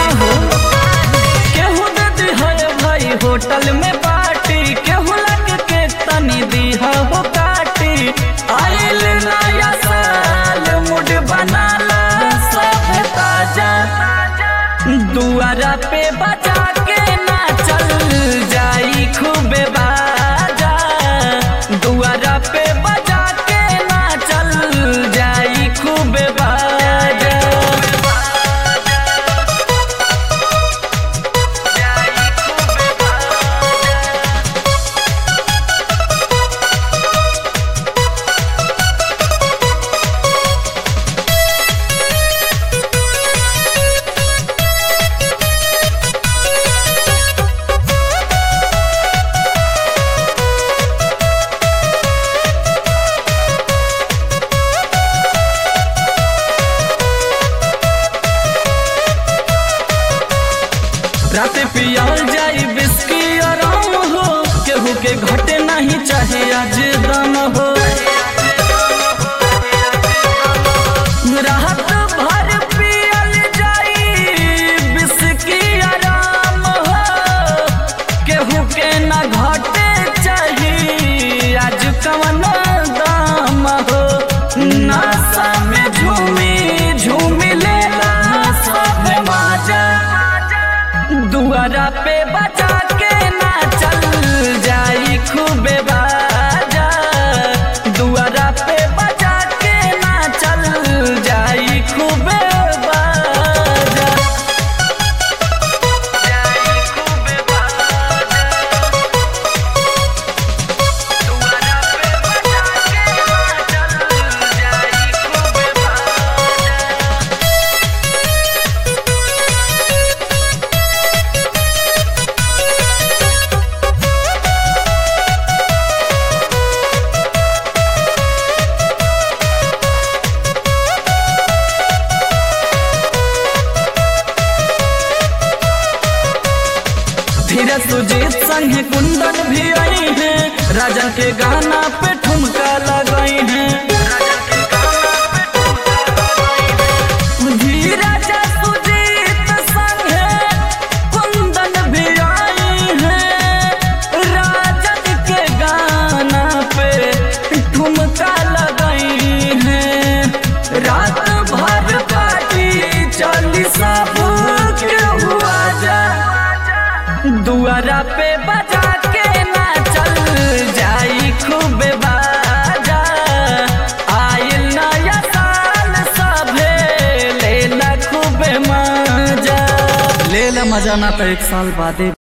हो केहू दे दी है भाई होटल में पार्टी केहू लग के तनी दी हो काटी आइल नया साल मुड बनाला सब ताजा दुआरा पे बजा के ना चल जाई खूबे बाजा दुआरा पे बजा के ना चल जाई खूबे बाजा रात पियल जाई बिस्की आराम हो केहू के घटे नहीं चाहे आज दम हो रात भर पियल जाई बिस्की आराम हो केहू के ना घटे चाही आज कवन दाम हो नशा में झूमी झूमी लेला सब माजा दुआरा पे बजा के ना चल जाई खूबे बाजा दुआरा पे बजा के ना चल जाई खूबे बाजा जाई खूबे बाजा दुआरा पे बजा के ना चल जाई खूबे बाजा धीरज सुजीत संगे कुंदन भी आई हैं राजा के गाना पे ठुमका लगाई हैं धीरज सुजीत संगे कुंदन भी आई हैं राजन के गाना पे ठुमका लगाई हैं रात भर पार्टी चली सब के हुआ जा दुआरा पे बजा के ना चल जाई खूब बाजा आइल नया साल सभे लेला खूब मजा लेला मजा ना तो एक साल बादे